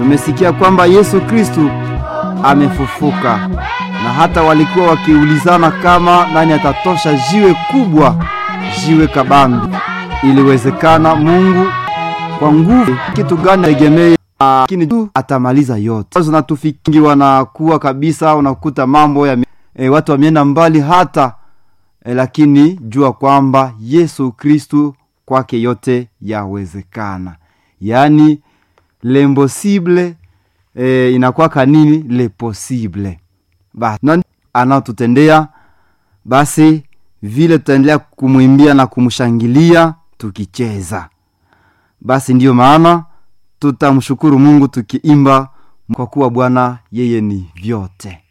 tumesikia kwamba Yesu Kristu amefufuka, na hata walikuwa wakiulizana kama nani atatosha jiwe kubwa, jiwe kabambi. Iliwezekana Mungu kwa nguvu, kitu gani aegemee, lakini tu atamaliza yote. Zinatufikingi wanakuwa kabisa, unakuta mambo ya e, watu wameenda mbali hata e, lakini jua kwamba Yesu Kristu kwake yote yawezekana, yaani l'impossible e, inakuwa kanini le possible basi anaotutendea basi vile tutaendelea kumwimbia na kumshangilia tukicheza basi ndiyo maana tutamshukuru mungu tukiimba kwa kuwa bwana yeye ni vyote